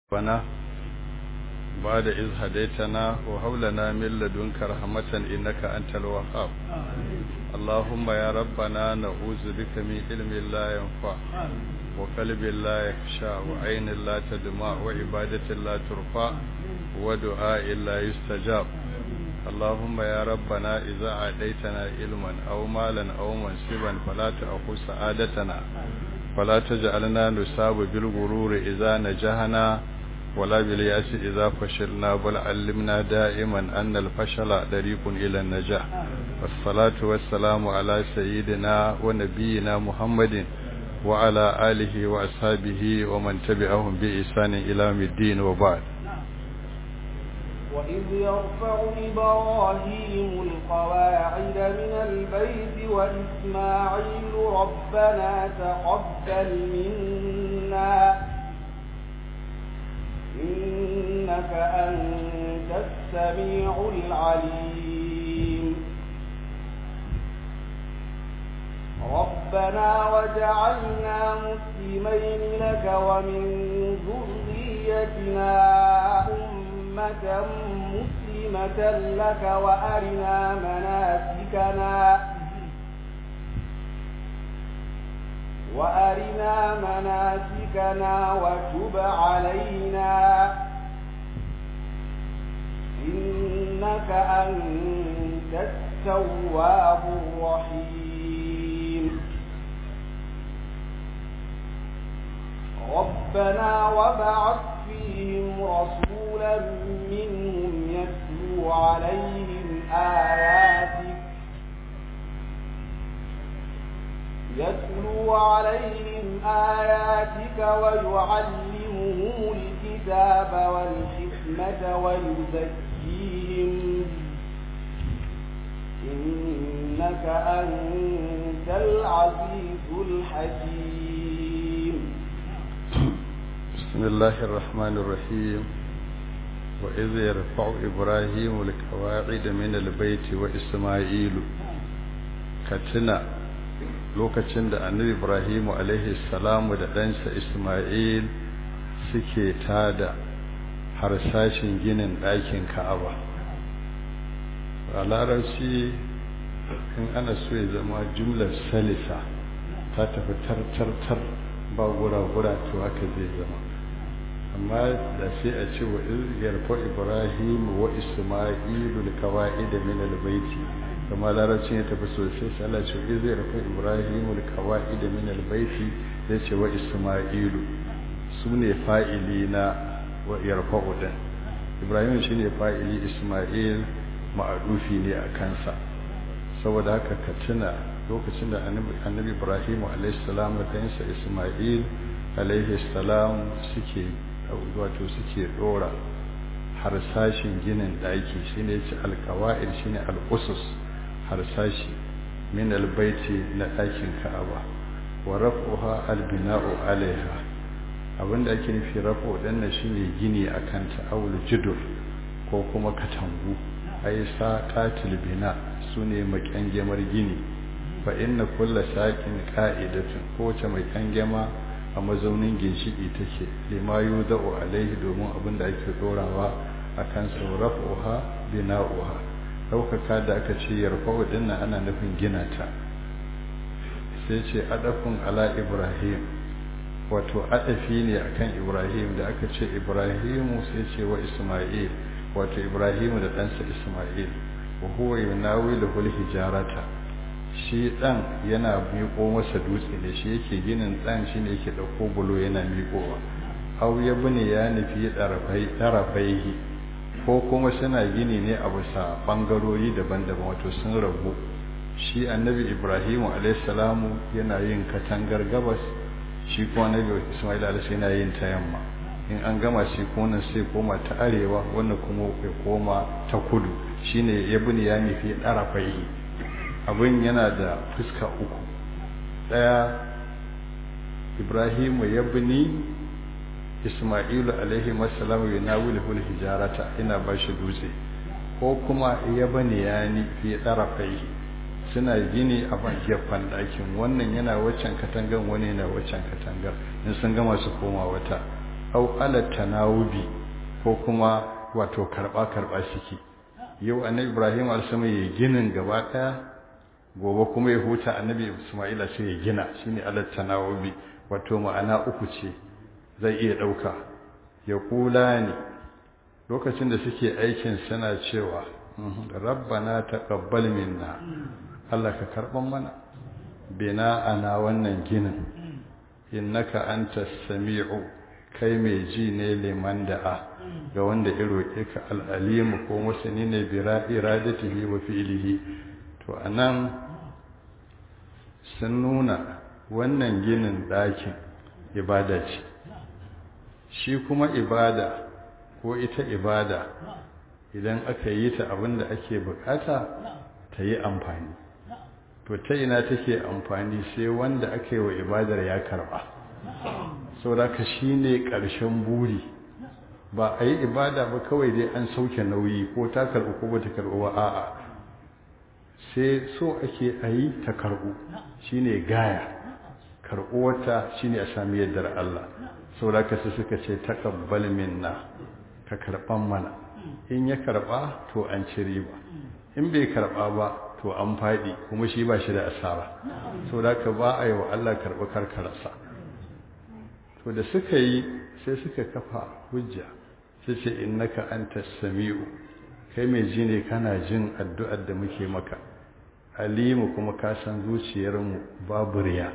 ربنا بعد إذ هديتنا وهب لنا من لدنك رحمة إنك أنت الوهاب اللهم يا ربنا نعوذ بك من علم لا ينفع وقلب لا يخشى وعين لا تدمع وعبادة لا ترفع ودعاء لا يستجاب اللهم يا ربنا إذا عديتنا علما أو مالا أو منصبا فلا تأخذ سعادتنا فلا تجعلنا نصاب بالغرور إذا نجحنا ولا بالياس إذا فشلنا بل علمنا دائما أن الفشل طريق إلى النجاح والصلاة والسلام على سيدنا ونبينا محمد وعلى آله وأصحابه ومن تبعهم بإحسان إلى يوم الدين وبعد وإذ يرفع إبراهيم القواعد من البيت وإسماعيل ربنا تقبل منا إنك أنت السميع العليم ربنا وجعلنا مسلمين لك ومن ذريتنا أمة مسلمة لك وأرنا مناسكنا وأرنا مناسكنا وتب علينا إنك أنت التواب الرحيم ربنا وبعث فيهم رسولا منهم يتلو عليهم آياتك يتلو عليهم آياتك ويعلمهم الكتاب والحكمة ويزكيهم إنك أنت العزيز الحكيم بسم الله الرحمن الرحيم وإذ يرفع إبراهيم القواعد من البيت وإسماعيل كتنا lokacin da annabi ibrahimu alaihi salamu da ɗansa isma'il suke tada harsashin ginin ɗakin ka'aba a larabci in ana so ya zama jumlar salisa ta tafi tartartar ba gura-gura to haka zai zama amma da sai a ce wa yarfa ibrahimu wa isma'ilu da kawai da min albaiti kama larabcin ya tafi sosai sai Allah ce zai rufe Ibrahimu al-qawaid min al-baiti zai ce wa Isma'ilu sune fa'ili na wa yarfa'u din Ibrahim shine fa'ili Isma'il ma'adufi ne a kansa saboda haka ka tuna lokacin da annabi Ibrahim alayhi salam da kansa Isma'il alayhi salam suke wato suke dora harsashin ginin daki shine yace al-qawaid shine al-usus harsashi min albaiti na ɗakin ka'aba wa raf'uha albina'u alaiha abinda ake nufi raf'u danna shine gini akan ta awul judur ko kuma katangu ay saqatil bina sune makangemar gini fa inna kulla saqin qa'idatun ko wace mai kangema a mazaunin ginshiki take lima yudau alaihi domin abinda ake dorawa akan sa raf'uha bina'uha ɗaukaka da aka ce yarfa'u dinnan ana nufin gina ta sai ce adafin ala ibrahim wato adafi ne akan ibrahim da aka ce ibrahimu sai ce wa isma'il wato ibrahimu da ɗansa isma'il wa huwa yunawilu hijarata shi ɗan yana miƙo masa dutse ne shi yake ginin ɗan shi ne yake ɗauko bulo yana miƙowa au ya bane ya nufi ɗarafaihi ko kuma suna gini ne a bisa bangarori daban-daban wato sun rabu shi annabi ibrahimu alaihissalamu yana yin katangar gabas shi kuma annabi ismail alaihi yana yin ta yamma in an gama shi kuma sai koma ta arewa wannan kuma ya koma ta kudu shine ya bani ya nufi ɗarafai abin yana da fuska uku ɗaya ibrahimu ya bani Ismailu alaihi wasallam yunawiluhu hijarata ina bashi dutse ko kuma ya bani yani fi tarafai suna gini a gefen ɗakin wannan yana waccan katangar wani yana waccan katangar in sun gama su koma wata au ala tanawubi ko kuma wato karba karba suke yau annabi ibrahim alsama ya ginin gaba daya gobe kuma ya huta annabi isma'ila sai ya gina shine ala tanawubi wato ma'ana uku ce zai iya dauka ya kula ne lokacin da suke aikin suna cewa rabbana taqabbal minna Allah ka karban mana bina ana wannan ginin innaka antas sami'u kai mai ji ne liman da'a ga wanda ya roƙe ka al'alimu ko masani ne bi iradatihi wa fi'lihi to anan sun nuna wannan ginin ɗakin ibada ce shi kuma ibada ko ita ibada idan aka yi ta abinda ake bukata ta yi amfani to ta ina take amfani sai wanda aka yi wa ibadar ya karba sauraka shi ne ƙarshen buri ba a yi ibada ba kawai dai an sauke nauyi ko ta karɓi ko ba ta karɓi ba a'a sai so ake a yi ta karɓu shi ne gaya karɓuwata shi ne a sami yardar Allah sauraka su suka ce taƙabbal minna ka karɓan mana in ya karɓa to an ci riba in bai karɓa ba to an faɗi kuma shi ba shi da asara sauraka ba a yi wa Allah karɓi karkararsa to da suka yi sai suka kafa hujja sai ce innaka anta sami'u kai mai ji ne kana jin addu'ar da muke maka alimu kuma ka san zuciyarmu babu riya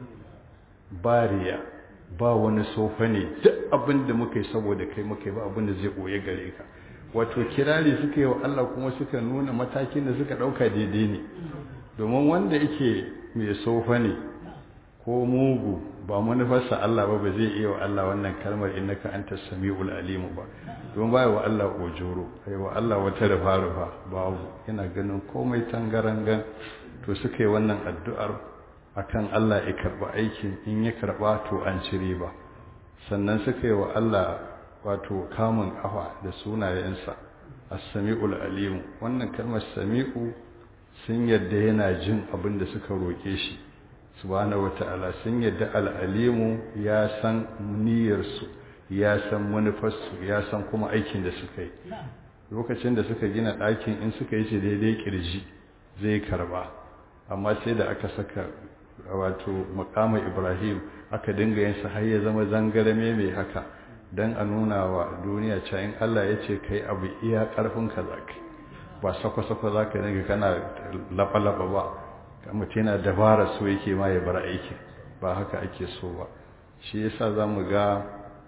ba riya ba wani sofa ne duk abin da muka yi saboda kai muka yi ba abin da zai ɓoye gare ka wato kirari suka yi wa Allah kuma suka nuna matakin da suka ɗauka daidai ne domin wanda yake mai sofa ne ko mugu ba manufarsa Allah ba ba zai iya wa Allah wannan kalmar innaka anta samiul alim ba don baya wa Allah ojoro ai wa Allah wata rufa rufa babu yana ganin komai tangarangan to suka yi wannan addu'ar akan Allah ya karba aikin in ya karba to an cire ba sannan suka yi wa Allah wato kamun kafa da sunayensa as-samiul alim wannan kalmar sami'u sun yadda yana jin abin da suka roke shi subhanahu wata'ala sun yadda al'alimu ya san niyyarsu ya san manufarsu ya san kuma aikin da suka yi lokacin da suka gina ɗakin in suka yi shi daidai kirji zai karba amma sai da aka saka wato makamin ibrahim aka dinga yin har ya zama zangarame mai haka don a nuna wa duniya cewa in allah ya ce kai abu iya ƙarfin ka za ba sakwa-sakwa za ka dinga kana laɓa-laɓa ba mutum yana dabara so yake ma ya bar aiki ba haka ake so ba shi yasa za mu ga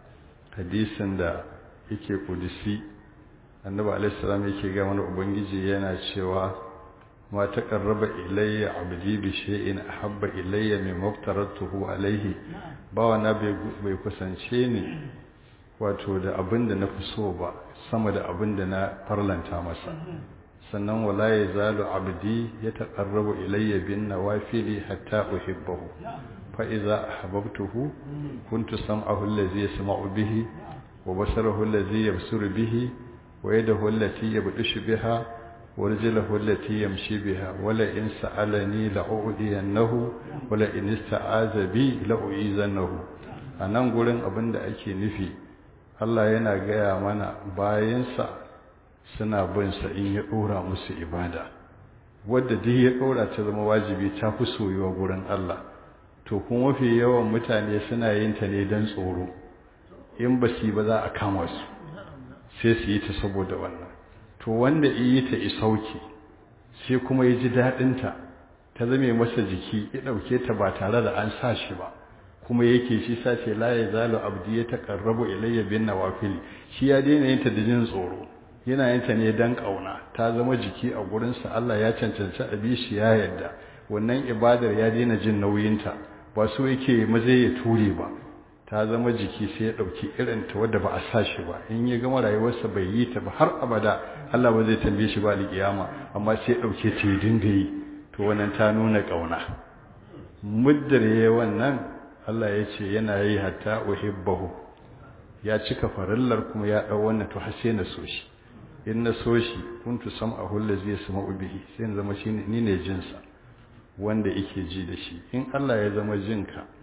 hadisin da yake kudisi annabi alaihissalam yake ga wani ubangiji yana cewa ma taqarraba ilayya abdi bi shay'in ahabba ilayya mimma aftaratuhu alaihi bawa na bai kusance ni wato da abin da na fi so ba sama da abin da na farlanta masa sannan wala ya zalu abdi ya taƙarrabu ilayya bin nawafili hatta uhibbahu fa idza ahbabtuhu kuntu sam'ahu allazi yasma'u bihi wa basarahu allazi yabsuru bihi wa yadahu allati yabdishu biha wa rijluhu allati yamshi biha wala in sa'alani la'udiyannahu wala in ista'aza bi la'uizannahu anan gurin abinda ake nufi Allah yana gaya mana bayansa suna bin sa in ya dora musu ibada wadda duk ya dora ta zama wajibi ta fi soyuwa gurin Allah to kuma mafi yawan mutane suna yin ta ne dan tsoro in ba su ba za a kama su sai su yi ta saboda wannan to wanda yi ta isauki sai kuma ya ji daɗin ta ta zame masa jiki ya ɗauke ta ba tare da an sa shi ba kuma yake shi sace la ya zalu abdi ya taqarrabu ilayya bin nawafil shi ya daina yin ta da jin tsoro yana yin ta ne dan kauna ta zama jiki a gurin sa Allah ya cancanci abi shi ya yarda wannan ibadar ya daina jin nauyin ta ba so yake maze ya ture ba ta zama jiki sai ya dauki irin ta wanda ba a sa shi ba in ya gama rayuwarsa bai yi ta ba har abada Allah ba zai tambaye shi ba alƙiyama amma sai ya dauke ta ya dinga yi to wannan ta nuna kauna muddar yayi wannan Allah ya ce yana yi hatta uhibbahu ya cika farillar kuma ya dau wannan to har sai na so shi in na so shi kuntu sam'ahu allazi yasma'u bihi sai in zama shine ni ne jinsa wanda yake ji da shi in Allah ya zama jinka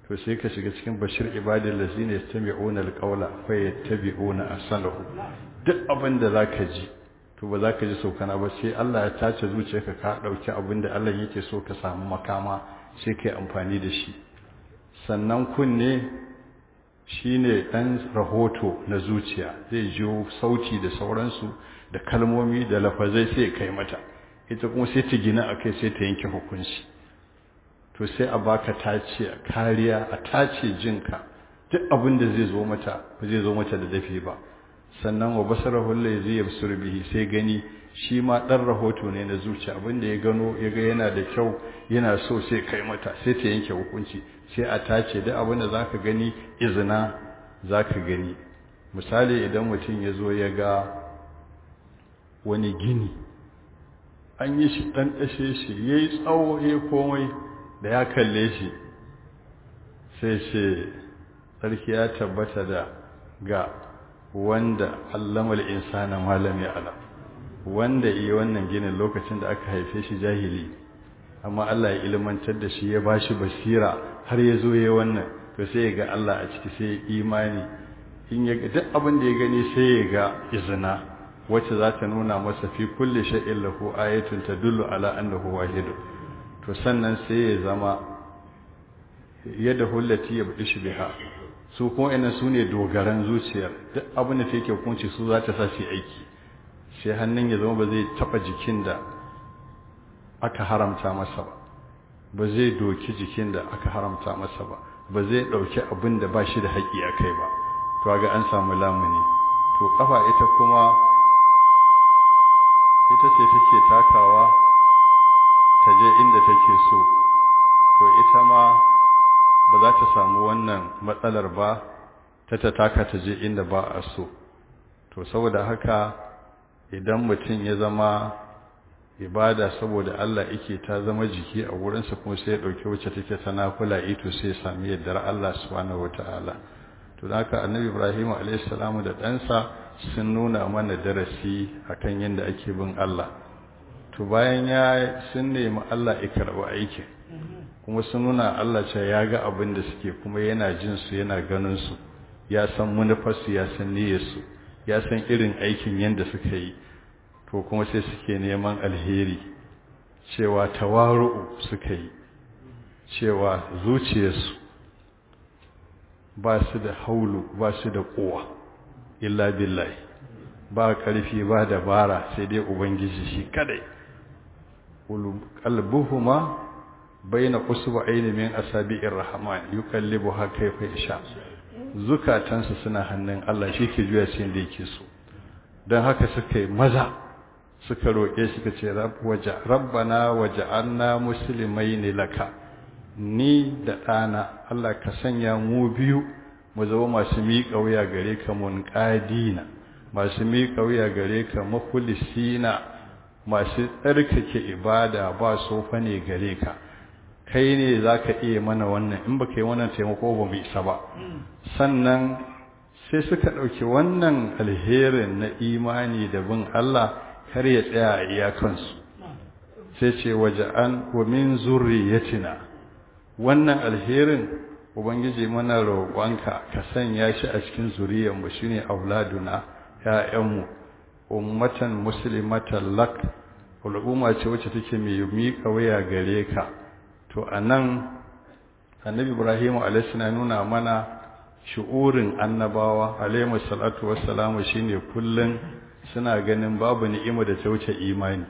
to sai ka shiga cikin bashir ibadil lazina yastami'una alqawla fa yattabi'una ahsanahu duk abin da zaka ji to ba zaka ji saukana ba sai Allah ya tace zuciyarka ka dauki abin da Allah yake so ka samu makama sai kai amfani da shi sannan kunne shine dan rahoto na zuciya zai jiyo sauti da sauransu da kalmomi da lafazai sai kai mata ita kuma sai ta gina akai sai ta yanke hukunci to sai a baka tace a kariya a tace jinka duk abin da zai zo mata ba zai zo mata da dafi ba sannan wa basarahu allazi yabsur bihi sai gani shi ma dan rahoto ne na zuciya abin da ya gano ya ga yana da kyau yana so sai kai mata sai ta yanke hukunci sai a tace duk abin da zaka gani izina zaka gani misali idan mutum ya zo ya ga wani gini an yi shi dan dashe shi yayi tsawo yayi komai da ya kalle shi sai ce sarki ya tabbata da ga wanda allamal insana malam ya ala wanda yi wannan ginin lokacin da aka haife shi jahili amma Allah ya ilmantar da shi ya bashi basira har ya zo ya wannan to sai ya ga Allah a ciki sai ya imani in ya ga duk abin da ya gani sai ya ga izina wacce za ta nuna masa fi kulli shay'in lahu ayatun tadullu ala annahu wahid to sannan sai ya zama yadda hullati ya budi shi biha su kuma ina su ne dogaran zuciyar duk abin da take hukunci su za ta sa su aiki sai hannun ya zama ba zai taba jikin da aka haramta masa ba ba zai doki jikin da aka haramta masa ba ba zai dauki abin da ba shi da haƙi a kai ba to ga an samu lamuni to kafa ita kuma ita ce take takawa ta je inda take so to ita ma ba za ta samu wannan matsalar ba ta ta taka ta je inda ba a so to saboda haka idan mutum ya zama ibada saboda Allah yake ta zama jiki a wurinsa kuma sai ya ɗauki wacce take ta nafula ito sai ya sami yardar Allah subhanahu wataala to haka annabi Ibrahim alayhi salamu da ɗansa sun nuna mana darasi akan yadda ake bin Allah to bayan ya sun nemi Allah ya karɓi aikin kuma sun nuna Allah ce ya ga abin da suke kuma yana jin su yana ganin su ya san manufarsu ya san niyyarsu ya san irin aikin yadda suka yi to kuma sai suke neman alheri cewa tawaru'u suka yi cewa zuciyarsu ba su da haulu ba su da kowa illa billahi ba ƙarfi ba dabara sai dai ubangiji shi kadai qalbuhuma baina usbu'aini min asabi'ir rahman yukallibuha kayfa yasha zukatansu suna hannun Allah shi ke juya shi da yake so dan haka suka yi maza suka roke suka ce waja rabbana waja'alna muslimaini laka ni da ɗana Allah ka sanya mu biyu mu zama masu miƙa wuya gare ka munqadina masu miƙa wuya gare ka makulisina masu tsarkake ibada ba sofa ne gare ka kai ne za ka iya mana wannan in ba ka yi wannan taimako ba mu isa ba sannan sai suka ɗauki wannan alherin na imani da bin Allah kar ya tsaya a iyakansu sai ce waje an wa min zurriyatina wannan alherin ubangiji mana roƙonka ka sanya shi a cikin zuriyarmu shine auladuna ƴaƴanmu ummatan muslimatan lak al'umma ce wacce take mai miƙa waya gare ka to anan annabi ibrahim alayhi na nuna mana shu'urin annabawa alayhi salatu wassalamu shine kullun suna ganin babu ni'ima da ta wuce imani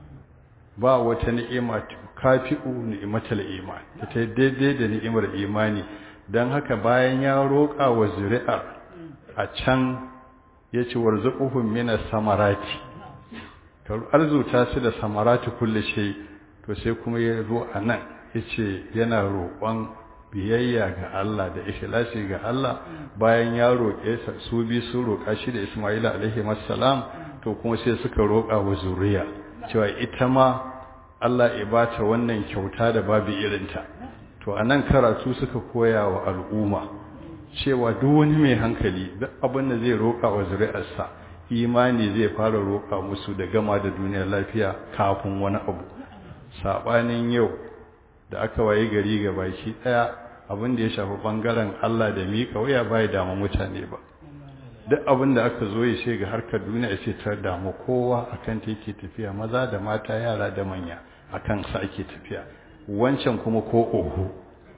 ba wata ni'ima kafi'u ni'matal iman ta daidai da ni'imar imani dan haka bayan ya roƙa wa zuri'ar a can yace warzuquhum minas samarati ka arzuta su da samarati kulli shay to sai kuma ya zo anan yace yana roƙon biyayya ga Allah da ikhlasi ga Allah bayan ya roƙe su bi su roƙa shi da Isma'ila alaihi wassalam to kuma sai suka roƙa wa zuriya cewa ita ma Allah ya bata wannan kyauta da babu irinta to anan karatu suka koya wa al'umma cewa duk wani mai hankali duk abin da zai roƙa wa zuri'arsa imani zai fara roƙa musu da gama da duniyar lafiya kafin wani abu sabanin yau da aka waye gari ga baki daya abin da ya shafi bangaren Allah da miƙa waya bai damu mutane ba duk abin da aka zo ya ce ga harkar duniya ce ta damu kowa akan ta yake tafiya maza da mata yara da manya akan sa ake tafiya wancan kuma ko oho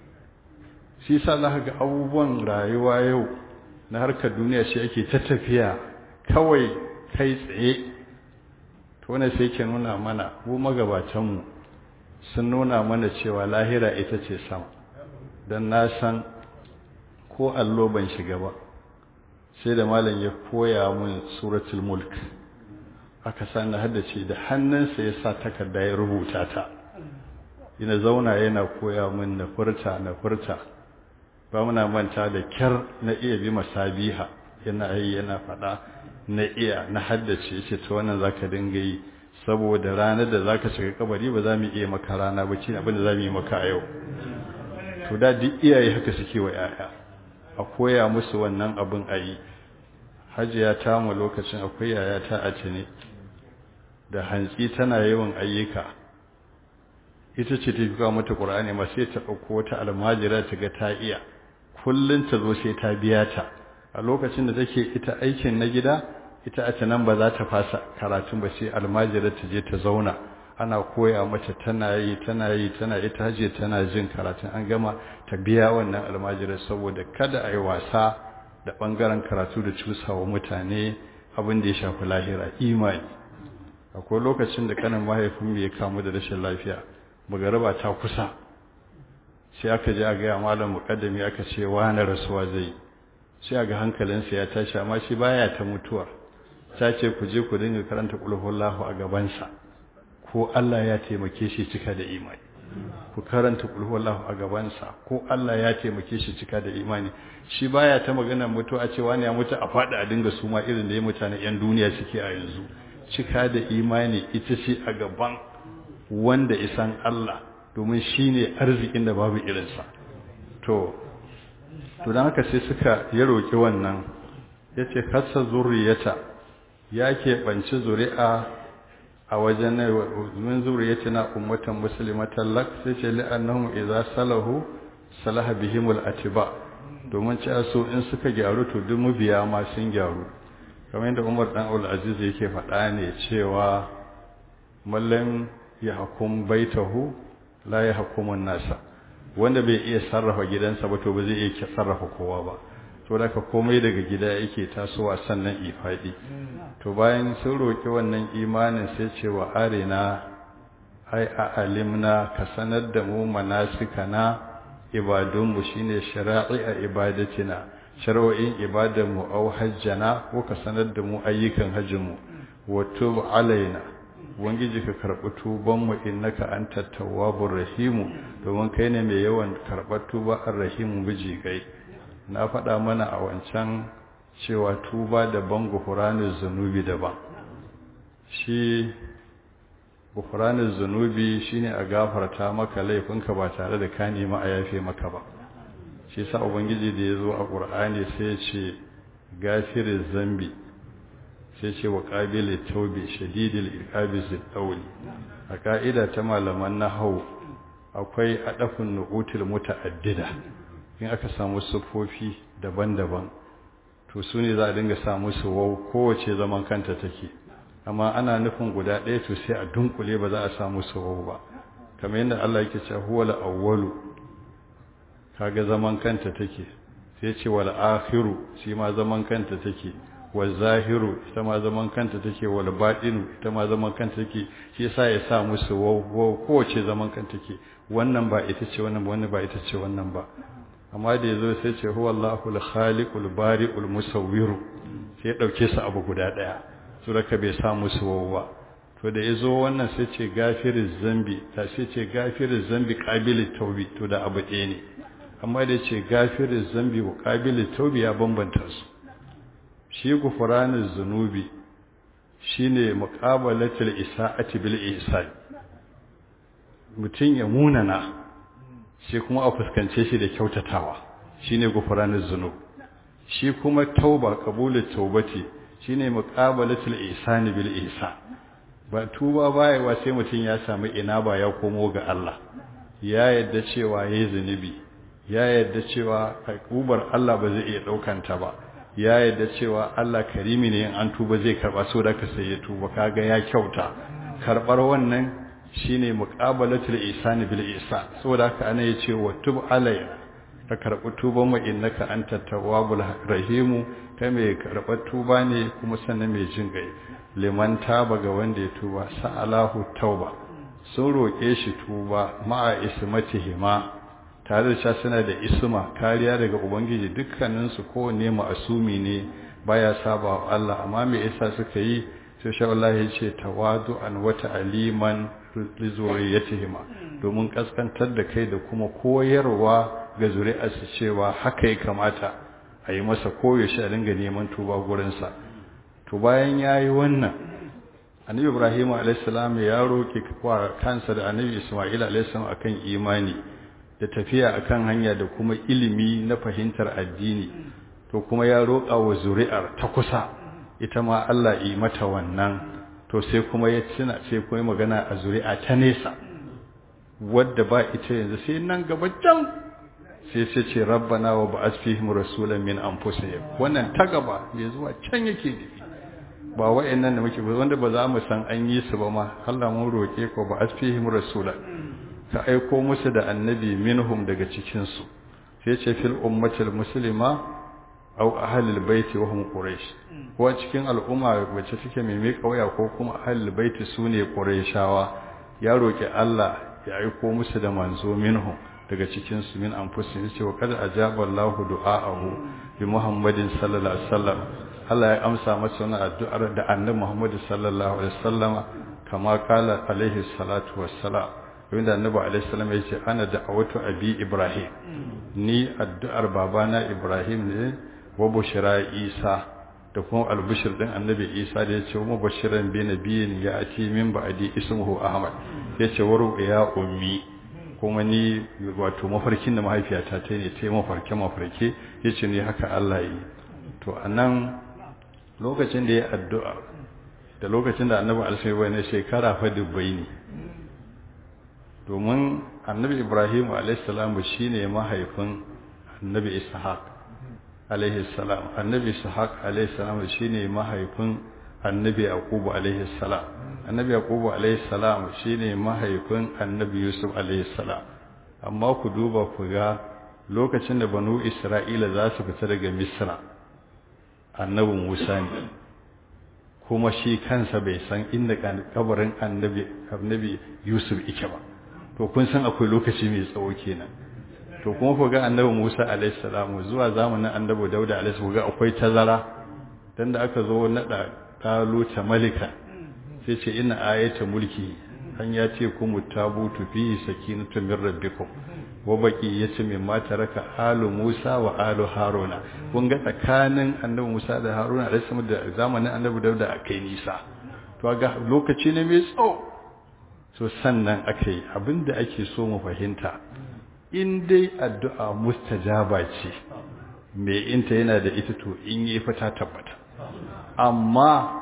shi sa za ga abubuwan rayuwa yau na harkar duniya shi ake ta tafiya kawai kai tsaye to ne sai ke nuna mana mu magabatanmu sun nuna mana cewa lahira ita ce sama don na san ko allo ban shiga ba sai da malam ya koya mun suratul mulk aka sani haddace da hannunsa ya sa takarda ya rubuta ta ina zauna yana koya mun na furta na furta ba muna manta da kyar na iya bi masabiha yana yi yana faɗa na iya na haddace ce ta wannan zaka dinga yi saboda ranar da zaka shiga kabari ba za mu iya maka rana ba ce abin da za mu yi maka a yau to da duk iyaye haka suke wa yaya a koya musu wannan abin a yi hajiya ta mu lokacin akwai yaya ta a ne da hantsi tana yawan ayyuka ita ce ta fi mata ƙur'ani ma sai ta ɗauko wata almajira ta ga ta iya kullum ta zo sai ta biya ta a lokacin da take ita aikin na gida ita a nan ba za ta fasa karatun ba sai almajira ta je ta zauna ana koya mata tana yi tana yi tana ita haje tana jin karatun an gama ta biya wannan almajira saboda kada a yi wasa da ɓangaren karatu da cusawa mutane abin da ya shafi lahira imani akwai lokacin da kanin mahaifin ya kamu da rashin lafiya magaraba ta kusa sai aka je a gaya malam mukaddami aka ce wani rasuwa zai sai a ga hankalinsa ya tashi amma shi baya ta mutuwa ta ce ku je ku dinga karanta kulhullahu a gabansa ko Allah ya taimake shi cika da imani ku karanta kulhullahu a gabansa ko Allah ya taimake shi cika da imani shi baya ta magana mutuwa ce wani ya mutu a fada a dinga suma irin da ya mutane yan duniya suke a yanzu cika da imani ita ce a gaban wanda isan Allah domin shi ne arzikin da babu irinsa to to don haka sai suka ya roƙi wannan ya ce kasa zuriyata ya keɓanci zuri'a a wajen min zuriyata na ummatan musulmatan lak sai ce li'annahum idza salahu salaha bihimul atiba domin ci so in suka gyaru to duk mabiya ma sun gyaru kamar yadda Umar dan Abdul Aziz yake faɗa ne cewa mallan ya hukum baitahu la ya hukumun nasa wanda bai iya sarrafa gidansa ba to ba zai iya sarrafa kowa ba to da ka komai daga gida yake tasowa sannan ifadi to bayan sun roki wannan imanin sai ce wa arina ai a alimna ka sanar da mu manasikana ibadunmu shine shara'i a ibadatina shar'o'in ibadanmu au hajjana ko ka sanar da mu ayyukan hajjinmu wa tub alaina ubangiji ka karɓi tubanmu innaka anta tawwabur rahimu domin kai ne mai yawan karɓar tuba ar-rahimu biji gai na faɗa mana a wancan cewa tuba daban gufuranin zunubi daban shi gufuranin zunubi shine a gafarta maka laifinka ba tare da ka nemi a yafe maka ba shi sa ubangiji da ya zo a ƙur'ani sai ya ce gafirin zambi sai ce wa ƙabili taube shadidil iqabi zittauli a ka'ida ta malaman nahau akwai adafin nuqutil muta'addida in aka samu sufofi daban-daban to su ne za a dinga samu su wau kowace zaman kanta take amma ana nufin guda ɗaya to sai a dunkule ba za a samu su wau ba kamar yadda Allah yake cewa huwal awwalu kaga zaman kanta take sai ce wal akhiru shi ma zaman kanta take wal zahiru ita ma zaman kanta take wal batinu ita ma zaman kanta take shi yasa ya sa musu waw kowace zaman kanta take wannan ba ita ce wannan ba wannan ba ita ce wannan ba amma da yazo sai ce huwa Allahul khaliqul bari'ul musawwir sai ya dauke su abu guda daya su raka bai sa musu waw ba to da yazo wannan sai ce gafiriz zambi ta sai ce gafiriz zambi qabilit tawbi to da abu ɗaya ne amma da ce gafirin zambi wa ƙabilin taubi ya bambanta su shi gufuranin zunubi shi ne muƙabalatul isa'ati bil ihsan mutum ya munana shi kuma a fuskance shi da kyautatawa shi ne gufuranin zunub shi kuma tauba ƙabulin taubati shi ne muƙabalatul ihsani bil ihsan ba tuba bayewa sai mutum ya samu ina ba ya komo ga Allah ya yadda cewa yayi zunubi ya yadda cewa ubar Allah ba zai iya ɗaukanta ba ya yadda cewa Allah karimi ne in an tuba zai karɓa so da ka sai ya tuba kaga ya kyauta karɓar wannan shine muqabalatul ihsani bil ihsan saboda haka ana yace wa tub alayya ka karɓi tuban mu innaka antat tawwabul rahimu kai mai karɓar tuba ne kuma sannan mai jin gai liman taba ga wanda ya tuba sa'alahu tauba sun roƙe shi tuba ma'a ismatihima tare da cewa suna da isma kariya daga ubangiji dukkaninsu kowanne ma'asumi ne baya saba wa Allah amma me yasa suka yi sai sha Allah ya ce tawadu'an wa ta'liman lizuriyatihima domin kaskantar da kai da kuma koyarwa ga zuri'arsu cewa haka ya kamata a yi masa koyaushe a dinga neman tuba gurinsa to bayan ya yi wannan annabi ibrahim alaihissalam ya roƙi kansa da annabi isma'il alaihissalam akan imani da tafiya akan hanya da kuma ilimi na fahimtar addini to kuma ya roƙa wa zuri'ar ta kusa ita ma Allah yi mata wannan to sai kuma ya tuna sai kuma magana a zuri'a ta nesa wadda ba ita yanzu sai nan gaba can sai sai ce rabbana wa ba'ath fihim rasulan min anfusihim wannan ta gaba mai zuwa can yake nufi ba wa'annan da muke wanda ba za mu san an yi su ba ma Allah mun roke ko ba'ath fihim rasulan ka aiko musu da annabi minhum daga cikin su sai ce fil ummatil muslima aw ahlul baiti wa hum quraish ko cikin al'umma wacce take mai mai kauya ko kuma ahlul baiti sune qurayshawa ya roki Allah ya aiko musu da manzo minhum daga cikin su min anfusihim yace wa kad ajaba Allahu du'aahu bi Muhammadin sallallahu alaihi wasallam Allah ya amsa masa wannan addu'ar da Annabi Muhammad sallallahu alaihi wasallam kama kala alaihi salatu wassalam wanda Annabi alaihi salam yace ana da'awatu abi Ibrahim ni addu'ar babana Ibrahim ne wa bushra Isa da kuma albishir din Annabi Isa da yace wa bashiran bi nabiyin ya ati min ba'di ismuhu Ahmad yace waru ya ummi kuma ni wato mafarkin da mahaifiyata ta ne ta yi mafarke mafarke ya ce ne haka Allah yi to a nan lokacin da ya addu'a da lokacin da annabi alisai bai na shekara fa dubbai ne domin annabi ibrahim alaihissalam shi ne mahaifin annabi ishaq alaihissalam annabi ishaq alaihissalam shi ne mahaifin annabi yaqubu alaihissalam annabi yaqubu alayhi salam shine mahaifin annabi yusuf alayhi salam amma ku duba ku ga lokacin da banu isra'ila za su fita daga misra annabi musa ne kuma shi kansa bai san inda kabarin annabi annabi yusuf yake ba to kun san akwai lokaci mai tsawo kenan to kuma ku ga annabi musa alayhi salam zuwa zamanin annabi dauda alayhi salam ga akwai tazara dan da aka zo nada taluta malika sai ce ina ayata mulki an ya ce kuma tabutu fi sakinatu min rabbikum wa baki yace mai mata raka alu Musa wa alu Haruna kun ga tsakanin annabi Musa da Haruna da sama da zamanin annabi Dauda akai nisa to ga lokaci ne mai tsawo so sannan akai abinda ake so mu fahimta in dai addu'a mustajaba ce mai inta yana da ita to in yi fata tabbata amma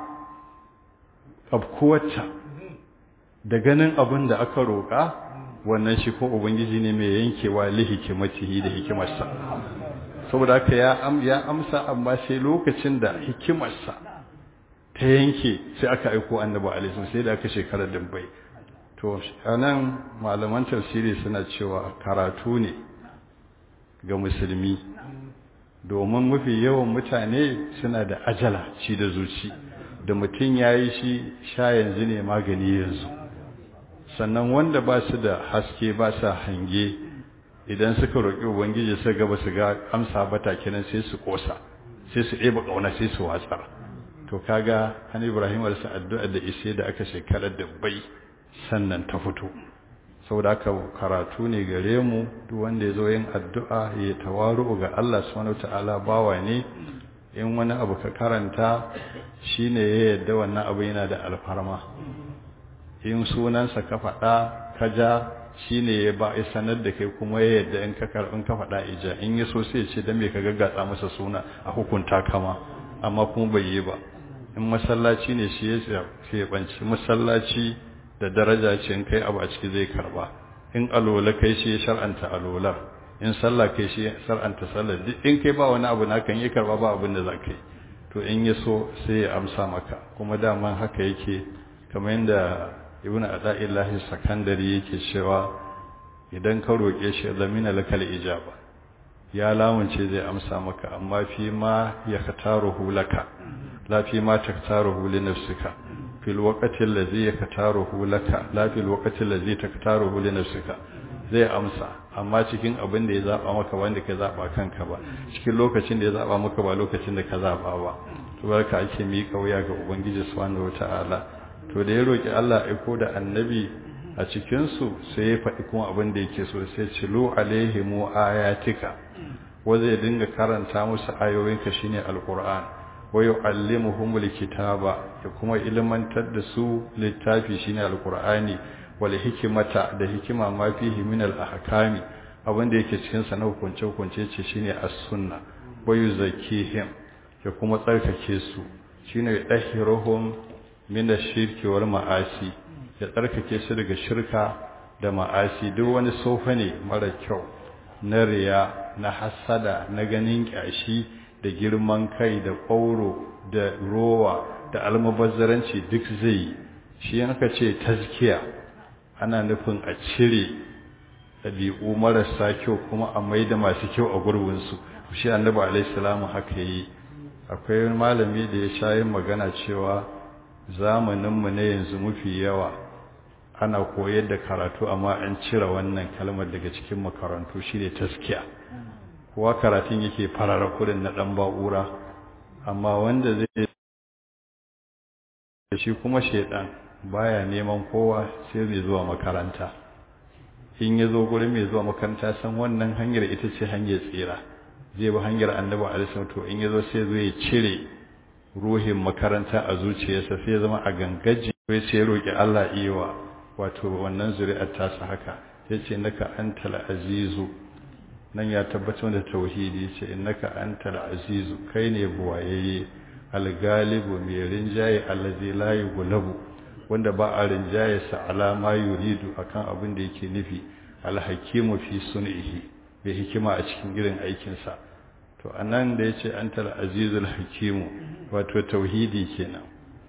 afkuwarta da ganin abin da aka roƙa wannan shi ko ubangiji ne mai yankewa li hikimatihi da hikimarsa saboda haka ya am ya amsa amma sai lokacin da hikimarsa ta yanke sai aka aiko annabi alaihi sai da aka shekara dabbai to anan malaman tafsiri suna cewa karatu ne ga musulmi domin mafi yawan mutane suna da ajala ci da zuci da mutum ya yi shi sha yanzu ne magani yanzu sannan wanda ba su da haske ba sa hange idan suka roƙi ubangiji su gaba su ga amsa bata kenan sai su ƙosa sai su ɗeba ƙauna sai su watsar to kaga an ibrahim alisa addu'a da ishe da aka shekarar da bai sannan ta fito saboda haka karatu ne gare mu duk wanda ya zo yin addu'a ya tawaru ga Allah subhanahu wataala bawa ne in wani abu ka karanta shine ya yadda wannan abu yana da alfarma in sunansa ka faɗa ka ja shine ya ba ya sanar da kai kuma ya yadda in ka karɓin ka faɗa ija in ya so sai ce dan me ka gaggatsa masa suna a hukunta kama amma kuma bai yi ba in masallaci ne shi ya banci masallaci da daraja ce in kai abu a ciki zai karba in alola kai shi ya shar'anta alolar in sallah kai shi sar'anta sallar duk in kai ba wani abu na kan yi karba ba abin da za ka yi to in ya so sai ya amsa maka kuma daman haka yake kamar yadda ibn ada'illahi sakandari yake cewa idan ka roƙe shi zamina lakal ijaba ya lamunce zai amsa maka amma fi ma ya kataruhu laka la fi ma taktaruhu li nafsika fil waqti allazi yaktaruhu laka la fil waqti allazi taktaruhu li nafsika zai amsa amma cikin abin da ya zaba maka wanda ka zaba kanka ba cikin lokacin da ya zaba maka ba lokacin da ka zaba ba to barka ake miƙa wuya ga ubangiji subhanahu wataala to da ya roki Allah aiko da annabi a cikin su sai ya faɗi kuma abin da yake so sai ce lu alaihimu ayatika wanda ya dinga karanta musu ayoyinka shine alquran wa yu'allimuhumul kitaba ya kuma ilmantar da su littafi shine alqur'ani wal hikimata da hikima ma fihi min al ahkami abinda yake cikin sa na hukunce hukunce ce shine as-sunna wa yuzakkihim ya kuma tsarkake su shine yadahiruhum min ash-shirki wal ma'asi ya tsarkake su daga shirka da ma'asi duk wani sofa ne mara kyau na riya na hasada na ganin kyashi da girman kai da ƙauro da rowa da almubazzaranci duk zai shi aka ce tazkiya ana nufin a cire ɗabi'u marasa kyau kuma a mai da masu kyau a gurbinsu shi annabi alaihissalamu haka yi akwai malami da ya sha yin magana cewa zamaninmu na yanzu mafi yawa ana koyar da karatu amma an cire wannan kalmar daga cikin makarantu shi ne taskiya kowa karatun yake farara kudin na ɗan ba'ura amma wanda zai shi kuma shaidan baya neman kowa sai mai zuwa makaranta in ya zo gurin mai zuwa makaranta san wannan hanyar ita ce hanyar tsira zai bi hanyar annabi alaihi to in ya zo sai zo ya cire ruhin makaranta a zuciyarsa sai ya zama a gangaji sai sai roki Allah iwa wato wannan zuri'ar tasa haka yace naka antal azizu nan ya tabbatar da tauhidi yace innaka antal azizu kai ne buwayayye algalibu mai rinjaye allazi la yughlabu wanda ba a rinjaye sa alama yuridu akan abin da yake nufi alhakimu fi sun'ihi bai hikima a cikin irin aikin sa to anan da yace antal azizul hakimu wato tauhidi kenan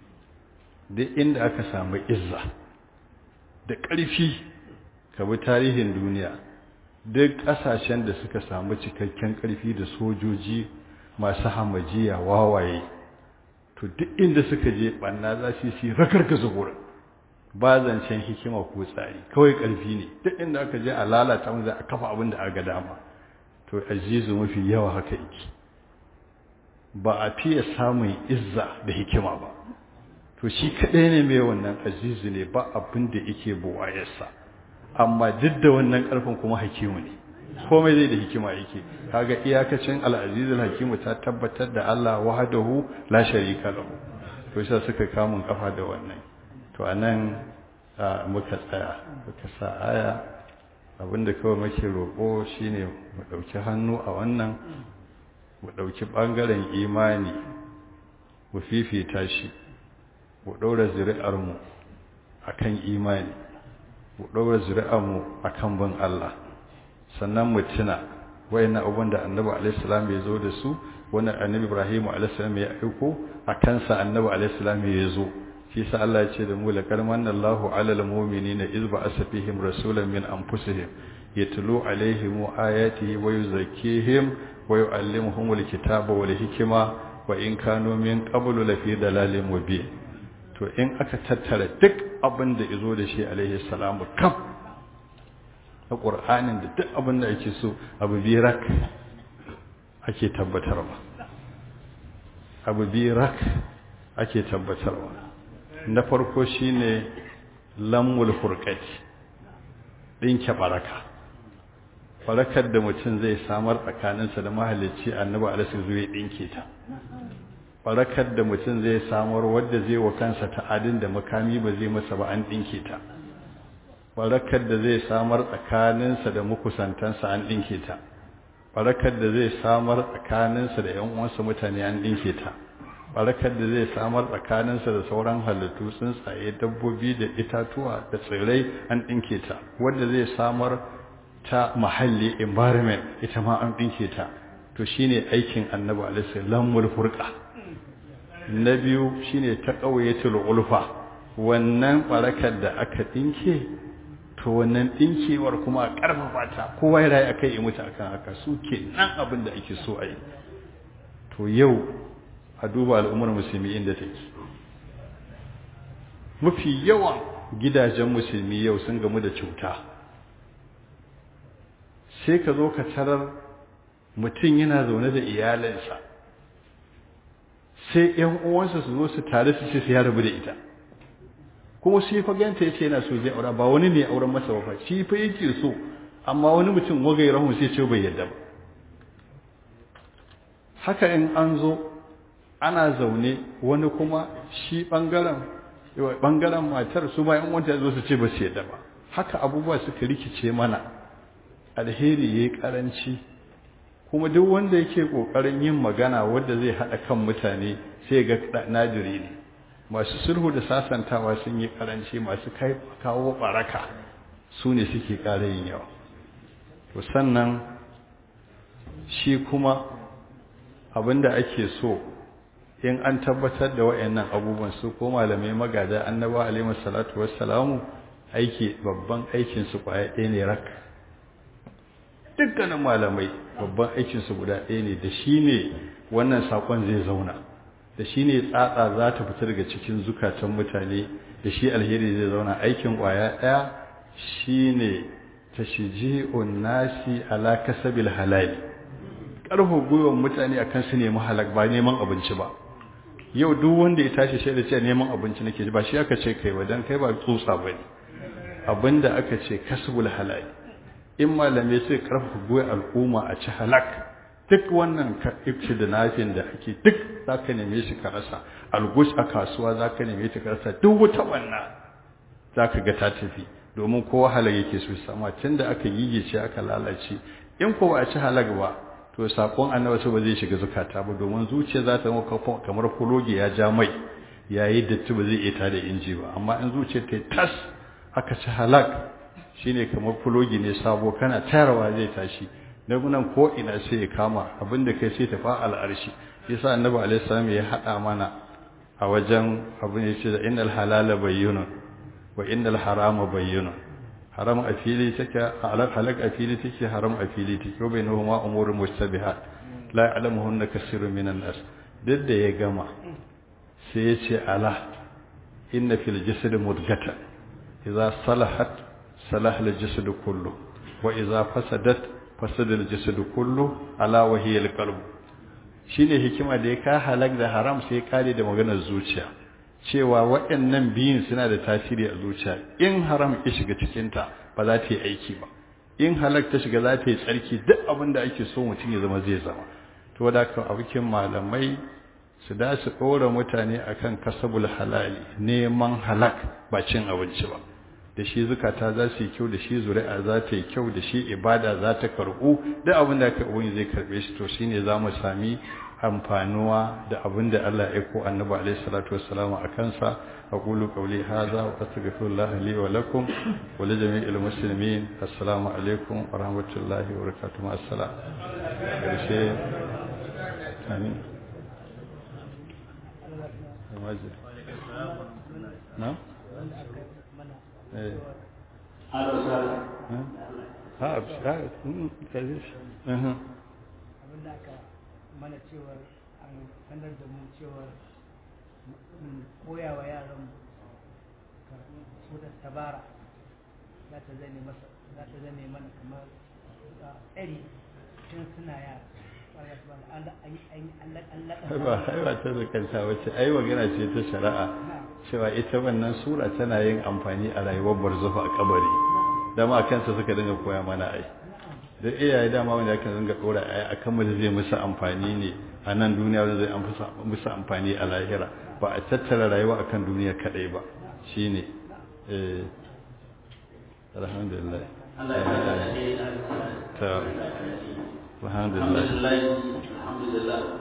duk inda aka samu izza da ƙarfi ka bi tarihin duniya duk ƙasashen da suka samu cikakken ƙarfi da sojoji masu hamajiya wawaye to duk inda suka je ɓanna za su yi rakarkaza wurin ba zancen hikima ko tsari kawai ƙarfi ne duk inda aka je a lalata mu za a kafa abin da aka dama to azizu mafi yawa haka yake ba a fiye samun izza da hikima ba to shi kaɗai ne mai wannan azizu ne ba abin da yake buwayarsa amma duk da wannan ƙarfin kuma hakimu ne komai zai da hikima yake kaga iyakacin al'azizul hakimu ta tabbatar da Allah wahdahu la sharika lahu to sai suka kamun kafa da wannan to anan muka tsaya muka sa aya abinda kawai muke roƙo shine mu ɗauki hannu a wannan mu ɗauki ɓangaren imani mu fifita shi mu ɗaura zuri'armu a kan imani mu ɗaura zuri'armu a kan bin Allah sannan mu tuna wayannan abubuwan da annabi alaihissalam ya zo da su wani annabi ibrahim alaihissalam ya aiko a kansa annabi alaihissalam ya zo shi sa Allah ya ce da mu laqad manna Allahu 'alal mu'minina iz ba'atha fihim rasulan min anfusihim yatlu 'alaihim ayatihi wa yuzakkihim wa yu'allimuhumul kitaba wal hikma wa in kanu min qablu lafi dalalin mubin to in aka tattara duk abin da izo da shi alaihi salamu kaf na qur'anin da duk abin da ake so abu birak ake tabbatarwa abu birak ake tabbatarwa na farko shine lammul furqati dinke baraka barakar da mutum zai samar tsakaninsa da mahalicci annabi alaihi zuwa dinke ta barakar da mutum zai samar wadda zai wa kansa ta'adin da makami ba zai masa ba an dinke ta barakar da zai samar tsakaninsa da makusantansa an dinke ta barakar da zai samar tsakaninsa da ƴan uwansa mutane an dinke ta barakar da zai samar tsakaninsa da sauran halittu tsuntsaye dabbobi da itatuwa da tsirrai an dinke ta wadda zai samar ta mahalli environment ita ma an ɗinke ta to shine aikin annabi alaihi lamul furqa na biyu shine ta ƙauyatul ulfa wannan barakar da aka ɗinke to wannan ɗinkewar kuma a ƙarfafa ta kowa ya rayu akai ya mutu akan haka su ke nan abin da ake so a yi to yau a duba al'ummar musulmi inda take mafi yawan gidajen musulmi yau sun gamu da cuta sai ka zo ka tarar mutum yana zaune da iyalinsa sai ‘yan uwansa su zo su tare su ce su ya rabu da ita kuma shi fa ganta ya ce yana so zai aura ba wani ne auren masa ba shi fa yake so amma wani mutum wagai rahun sai ce bai yadda ba haka in an zo ana zaune wani kuma shi bangaren bangaren matar su bayan wanta zo su ce ba su yadda ba haka abubuwa suka rikice mana alheri yayi karanci kuma duk wanda yake kokarin yin magana wanda zai hada kan mutane sai ga nadiri ne masu sulhu da sasantawa sun yi karanci masu kai kawo baraka su ne suke ƙara yin yawa to sannan shi kuma abinda ake so in an tabbatar da wayannan abubuwan su ko malamai magada annaba alaihi salatu wassalamu aiki babban aikin su kwaya ɗaya ne rak dukkanin malamai babban aikin su guda ɗaya ne da shi ne wannan sakon zai zauna da shi ne tsatsa za ta fita daga cikin zukatan mutane da shi alheri zai zauna aikin kwaya ɗaya shi ne tashji'un nasi ala kasabil halali ƙarfa gwiwar mutane akan su nemi halak ba neman abinci ba yau duk wanda ya tashi shaida ce neman abinci nake ba shi aka ce kai ba dan kai ba tsutsa bane abinda aka ce kasbul halal in malamai sai karfafa goyi al'umma a ci halak duk wannan ibci da nafin da ake duk zaka neme shi ka rasa algus a kasuwa zaka neme shi ka rasa duk wata wannan zaka ga ta tafi domin kowa halak yake so sama tunda aka gigice aka lalace in ko ba a ci halak ba to sakon annabi ba zai shiga zakata ba domin zuciya za ta maka kamar kulogi ya ja mai yayi datti ba zai iya tada inji ba amma in zuciya ta tas aka ci halak shine kamar kulogi ne sabo kana tayarwa zai tashi nan ko ina sai ya kama abinda kai sai tafa al'arshi yasa annabi alaihi salam ya hada mana a wajen abin ya ce da innal halala bayyinun wa innal harama bayyinun haram a fili take halak halak a fili take haram a fili take ko bai nahu ma umurul mustabihat la ya'lamuhunna kaseerun minan nas duk da ya gama sai ya ce ala inna fil jasad mudghatan idza salahat salaha al jasad kullu wa idza fasadat fasada al jasad kullu ala wa hiya al qalb shine hikima da ya ka halak da haram sai ya kare da maganar zuciya cewa waɗannan biyun suna da tasiri a zuciya in haram ya shiga cikinta ba za ta yi aiki ba in halak ta shiga za ta yi tsarki duk abin da ake so mutum ya zama zai zama to da ka abokin malamai su da su ɗora mutane akan kasabul halali neman halak ba cin abinci ba da shi zukata za su yi kyau da shi zuri'a za ta yi kyau da shi ibada za ta karɓu duk abin da aka ubangiji zai karɓe shi to shine za mu sami amfanuwa da abin da Allah ya ko annabi alaihi salatu wassalamu a kansa aqulu qawli hadha wa astaghfirullah li wa lakum wa li jami'il muslimin assalamu alaikum wa rahmatullahi wa barakatuh assalam karshe amin na eh ha ha ha mana cewar an sanar da mu cewar koya wa yaran surar tabara za ta zane masa za ta zane mana kamar tsari tun suna yara ba haiwa ta zakanta wacce ai magana ce ta shari'a cewa ita wannan sura tana yin amfani a rayuwar barzahu a kabari dama kansa suka dinga koya mana ai da iyaye dama wanda aka zanga dora aya akan mu zai musu amfani ne a nan duniya wanda zai musu amfani a lahira ba a tattara rayuwa akan duniya kadai ba shine eh alhamdulillah ta alhamdulillah alhamdulillah